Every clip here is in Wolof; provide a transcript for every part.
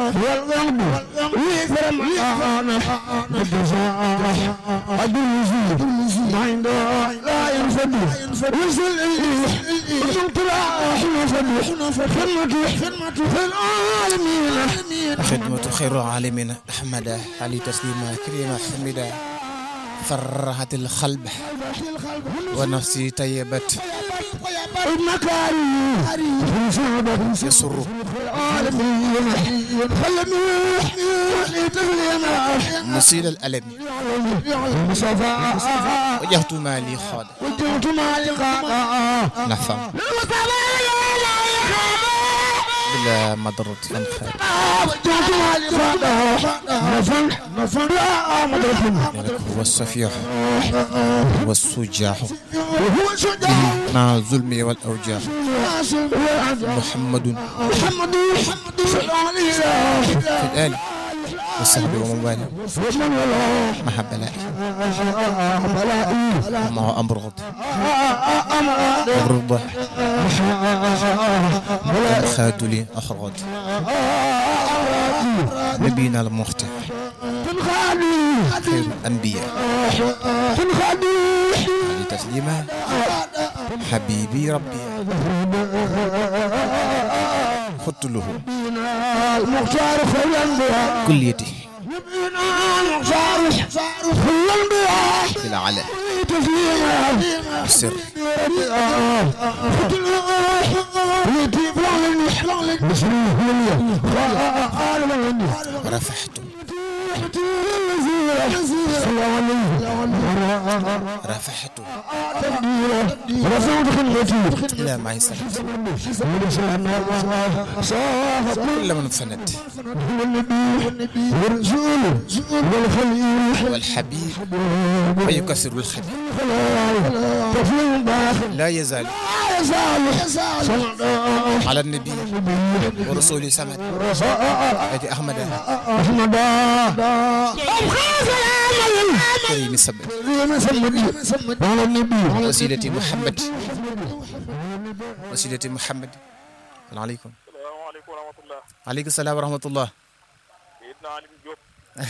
والغلب ويكرم أنا بالجزاء أدوزي ما عنده لا ينفد وصل إليه وصلت راح نفد خدمته خدمته في العالمين خدمة خير العالمين أحمد علي تسليما كريما حمدا فرحت القلب ونفسي طيبت المكارم يسر العالمين خلني مسيل الألم المصطفى وجهت مالي خاد وجهت مع لقاء نفهم بلا مضرة من خير وجهت مع لقاء نفن نفن مدرسة هو الصفيح والسجاح وهو شجاع مع الظلم والأوجاع محمد محمد محمد صلى الله عليه وسلم في الآل والصحب ومن والاه ومن ولا مع بلائه بلائي ومع أمر غض أمر أمر الضح خاد لي أخرج نبينا المختار تنخالي خير الأنبياء تنخالي علي تسليما حبيبي ربي خدت له المختار خير الانبياء كليتي نبينا المختار خير الانبياء في العلن تسليما السر رفحت رفحت إلى معي سنت كل من فند والحبيب ويكسر الخبيب لا يزال على النبي ورسول سمد أدي أحمد كريم السبت وسيلتي محمد وسيلتي محمد السلام عليكم salaamaaleykum wa rahmatulah. عليكم السلام ورحمة الله Seydina Alim Diop.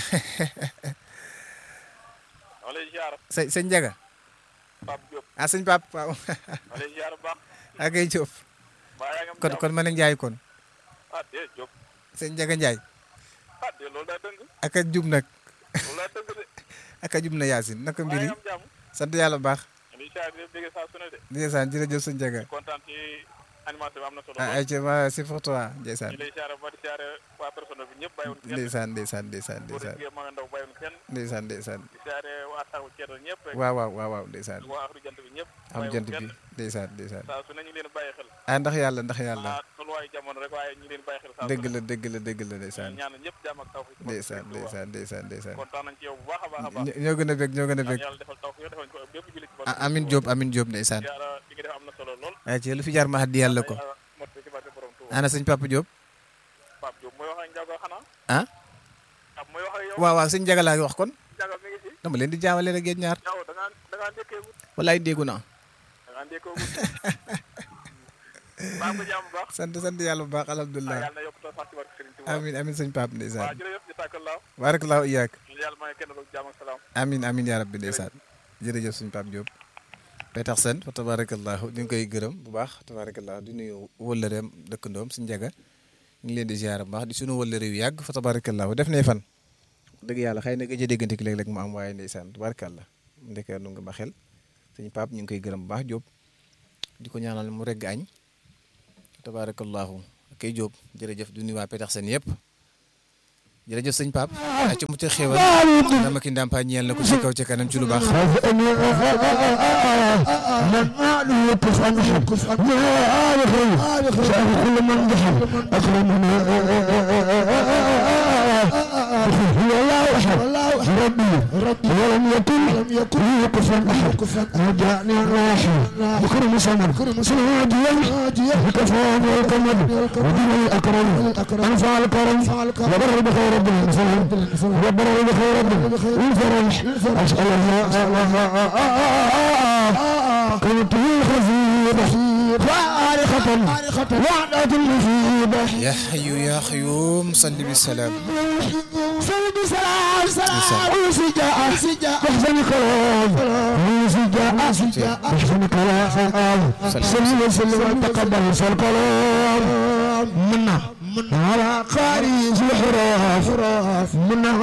maa lay ziar sëñ sëñ Ndiaga Pape Diop. ah sëñ Pape waaw maa lay ziar bu baax. ak ay Diop mbaa yaa ngi am kon jàmm. kon ma ne Ndiaye kon ah dee Diop. sëñ Ndiaga Ndiaye ah dee loolu daa dëng. ak a jub nag loolu daa dëng de. ak a jub na Yacine naka mbaa mbir yaa yi ngi am jàmm. sant yàlla bu baax maa lay ziar di dégg saa su ne de. ndeysaan jërëjëf sëñ Ndiaga kontaan ci animation bi am na solo. ah ay ca ma c'est pour toi ndeysaan ñu lay ziar ba di ziar waa personnel bi ñëpp bàyyiwul kenn. ndeysaan ndeysaan ndeysaan góor ndeysaan ak jigéen mag ak ndaw bàyyiwul kenn. ndeysaan ndeysaan di ziar waa taxawu ceedo ñëpp rek. waaw waaw waaw waaw ndeysaan waa axru jant bi ñëpp. am bàyyiwul jant bi kenn. ndeysaan ndeysaan saa su ne ñu leen bàyyi xel. ah ndax yàlla ndax yàlla ah tolluwaayu jamono rek waaye ñu leen bàyyi xel saa su dëgg ne. la dëgg la dëgg la ndeysaan ñaanal ñëpp jàmm ak tawfiq. ndeysaan ndeysaan ndeysaan ndeysaan kontaan nañ ci yow bu baax a baax a baax. ñoo ñoo gën a bég ñoo gën a ñaan bég yàlla defal tawfiq defal ko bépp jullit ci ah Amin Diop Amin Diop ndeysaan yàlla li nga def am na solo lool. ay ci lu fi jaar ma addi yàlla ko Yàlla mot ci barke borom Tuuba. ana sëñ Papa Diop Pape Diop mooy wax ak Ndiago xanaa. ah Pape mooy wax ak yow. waaw waaw sëñ Ndiaga laa wax kon Ndiago mi ngi fi. dama leen di jaawale rek yéen ñaar yow da ngaa da ngaa ndékkee wut. walaay déggu naa da ngaa ndékkee wut. maa ngi ko jàmm bu baax. sant sant yàlla bu baax ah alhamdulilah yàlla na yokk sax ci barke Serigne Touba. amin amin sëñ Pape waaw ndeysaan jërëjëf jazakallah. barakallahu iyaak yàlla may kenn ko jàmm ak salaam. amin amin yaa rabbi ndeysaan jërëjëf sëñ Pape Diop Petersen fa tabarakallahu ñu ngi koy gërëm bu baax tabarakallahu di nuyu wëllëreem dëkkandoom sëñ Ndiaga ñu ngi leen di ziar bu baax di sunu wëllëre yu yàgg fa tabarakallahu def nay fan dëgg yàlla xëy na gëj a déggante ki léeg-léeg mu am waaye ndeysaan tabarakallah ndeke nu nga ma xel sëñ Pape ñu ngi koy gërëm bu baax Diop di ko ñaanal mu regg añ tabarakallahu kay Diop jërëjëf du nuyu waa Petersen yëpp jërëjëf sëñ Pape a ci mu ci xéewal dama ki ndàmpaay ñeel na ko ci kaw ci kanam ci lu baax من ماله كفن كفن ما خير شاف كل من دخل أكرمنا هو الله أحد ربي ربي ولم يكن لم يكن كفن أحد كفن رجعني الراحل بكرم سمر كرم سمر هاديا بكفان والكمد ودين الأكرم أنفع الكرم وبر بخير رب الإنسان وبر بخير رب الفرح أسأل الله كنت خفيف خارق خارقة وعدة المصيبة يا حي يا قيوم صل بالسلام سلم سلام سلام وسجاء سجاء احسن كلام وسجاء سجاء احسن كلام سلم وسلم تقبل الكلام منا على قارئ الحروف منا